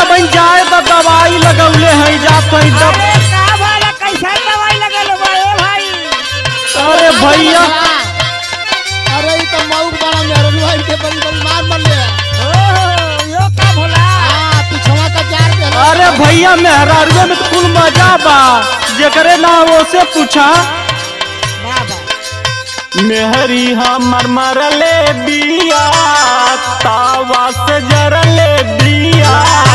बन जाए तो दवाई लगौले हैं जा तो दब अरे का भला कैसा दवाई लगल बा ए भाई अरे भैया अरे ई तो मऊ बड़ा मेहरन भाई के बड़ी बड़ी मार मर ले ओ यो का भला हां पिछवा का जार दे अरे भैया मेहरारुए में तो कुल मजा बा जेकरे ना वो से पूछा बाबा मेहरी हमर मरले बिया तावा से जरले बिया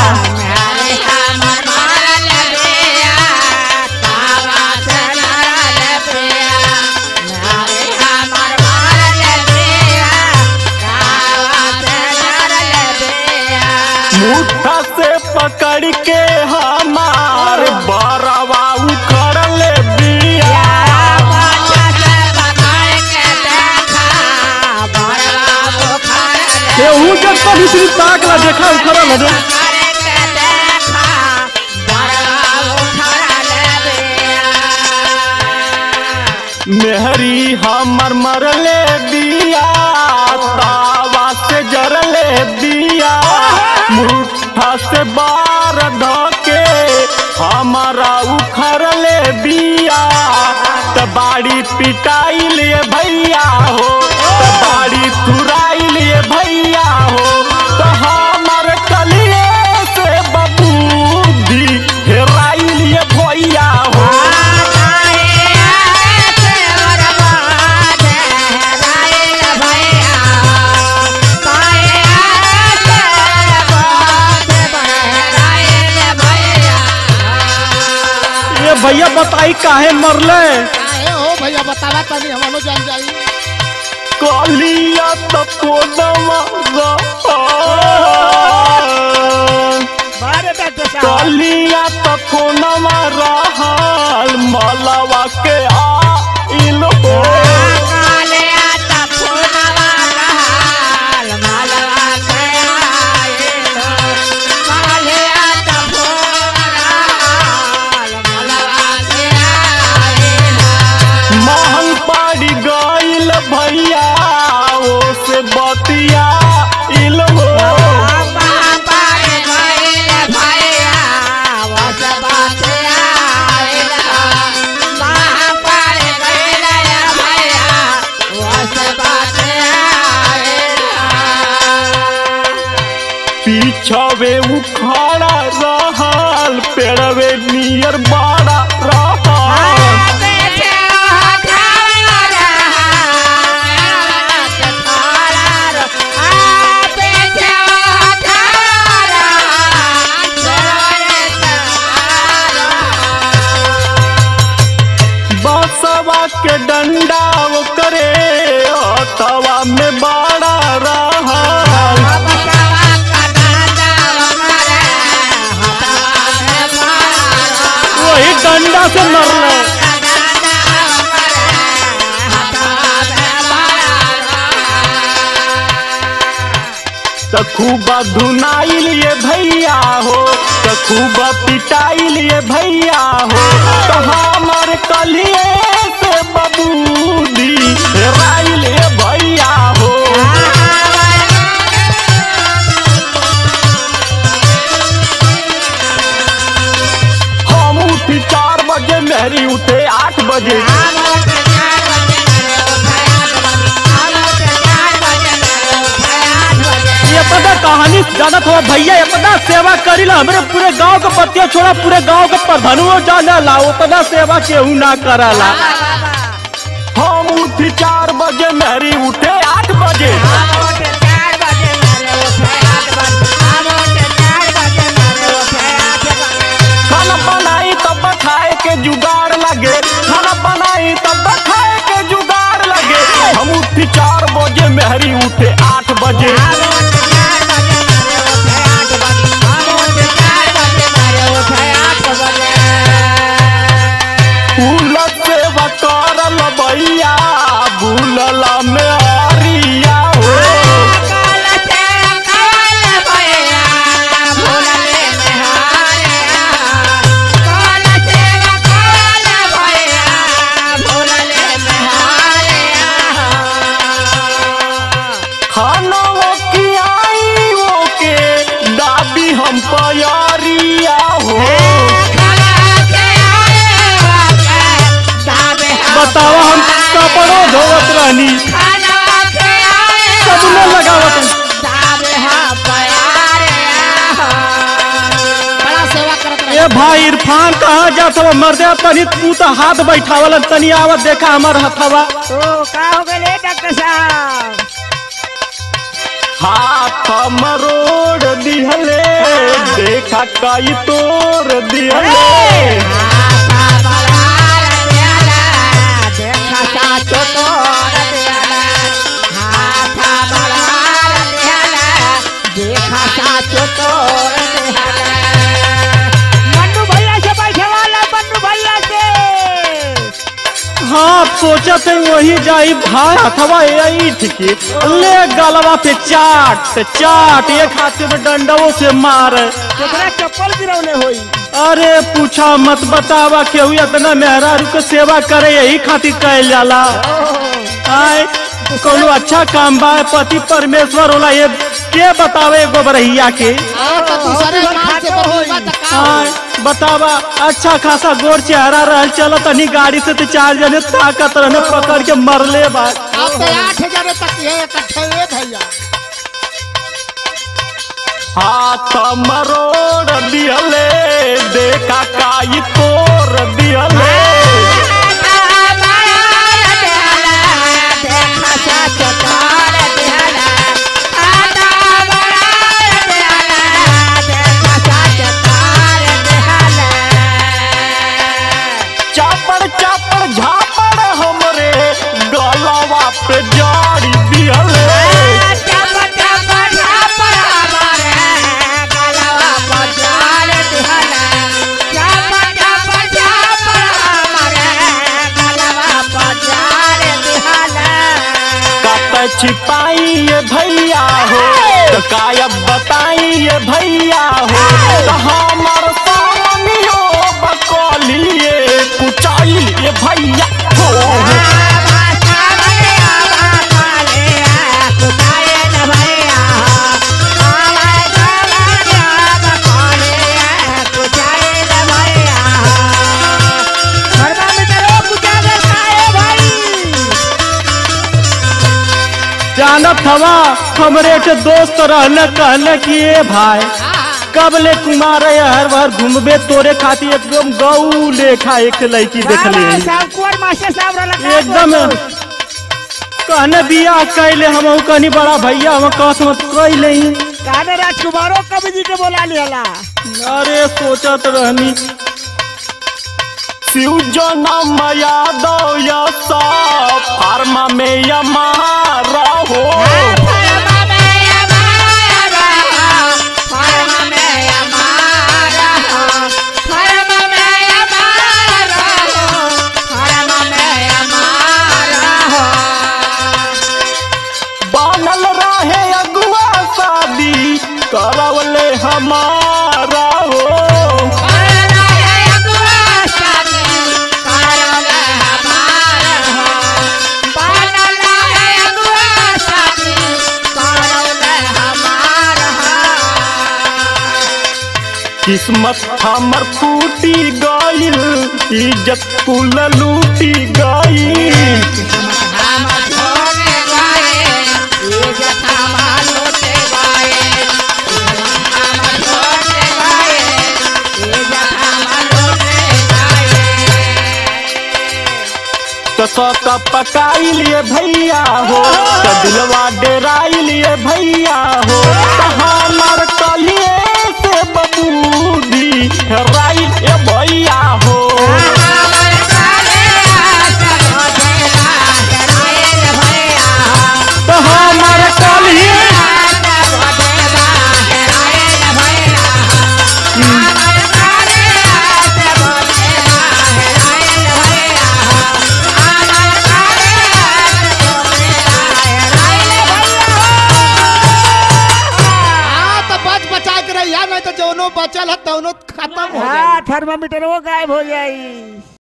मुठा से पकड़ के हमार बरवा उखड़ले बिया केहू जब कभी श्री ताक ला देखा उखड़ल रे मेहरी हमर मरले बिया तावा से जरले बिया मुठा से बार धके हमारा उखड़ले बिया त बाड़ी पिटाई लिए भैया हो त बाड़ी तुराई लिए भैया हो त हमर कलिए से बबूदी हेराई लिए भैया हो ये भैया बताई काहे मरले काहे हो भैया बतावा तनी हमनो जान जाई कालिया तपोदमा बारे बेटे साहब कालिया तपोनमा रहल मलवा के आइल हो महल पड़ गइल भैया ओ से बतिया इल हो पीछवे उखाड़ा रहल पेड़वे नियर बाड़ा रहल बसवा के डंडा करे तवा में बाड़ा रहल वही डंडा से मरले त खूब धुनाई लिए भैया हो त खूब पिटाई लिए भैया हो तो हमर कलिए से बबूदी राई लिए भैया हो हम उठी चार बजे मेहरी उठे आठ बजे ये पता कहानी जानत हो भैया ये पता सेवा करी ला हमरे पूरे गांव के पतिया छोड़ा पूरे गांव के प्रधानुओ जाने ला वो पता सेवा केहू ना कराला हम उठी चार बजे मेहरी उठे आठ बजे खाना बनाई तब खाए के जुगाड़ लगे खाना बनाई तब खाए के जुगाड़ लगे हम उठी चार बजे मेहरी उठे आठ बजे उलट सेवा करल भैया भूलला में हरिया हो खाना वो ए भाई इरफान कहाँ जात हो मर्दे तनी तू तो हाथ बैठावल तनी आवत देखा हमर हथवा तो का हो गए डॉक्टर साहब हाथ मरोड़ दिहले देखा कई तोड़ दिहले मन्नू भैया से बैठे वाला मन्नू भैया से हाँ सोचत है वही जाई भाई हथवा ईठ के ले गलवा पे चाट चाट एक हाथ में डंडवों से मार केकरा चप्पल गिरौले होई अरे पूछा मत बतावा केहू इतना मेहरारू के सेवा करे यही खातिर कहल जाला आय कोनो अच्छा काम बा पति परमेश्वर होला ये के बतावे एगो बरहिया के हाँ तो दूसरे माल से बढ़ोई मत का आय बतावा अच्छा खासा गोर चेहरा रहल चल तनी गाड़ी से तो चार जने ताकत रहने पकड़ के मरले बा अब तो आठ जने तक ये इकट्ठे ये भैया हाथ मरोड़ दियले देखा काई तोड़ दियले चापड़ चापड़ झापड़ हमरे गलवा पे जाड़ी दियले कत छिपाई ये भैया हो तो कायब बताई ये भैया हो तो हमर सामनियो बकलिए कुचाई ये भैया हो जानत हवा हमरे के दोस्त रहने कहने कि ए भाई कब ले कुमार है हर बार घूमबे तोरे खातिर एकदम गऊ लेखा एक लड़की देख ले एकदम कहने बियाह कैले हम कहनी बड़ा भैया हम कहत मत कैले ही काने राजकुमारो कवि जी के बोला लिया अरे सोचत रहनी शिव जनम यादव यसा फार्मा में यमारा हो बनल रहे अगुआ शादी करवले हमारा हो किस्मत हमर फूटी गईल इज्जत कुल लूटी गईल तो सौक पकाई लिए भैया हो तो दिलवा डेराई लिए भैया हो तो हमर कलिए से बबूदी राई ए भैया हो तो हमर कलिए हाँ तो बच बचा के रहिया नहीं तो जौनो बचल है तौनो खत्म हो जाए हाँ थर्मामीटर वो गायब हो जाई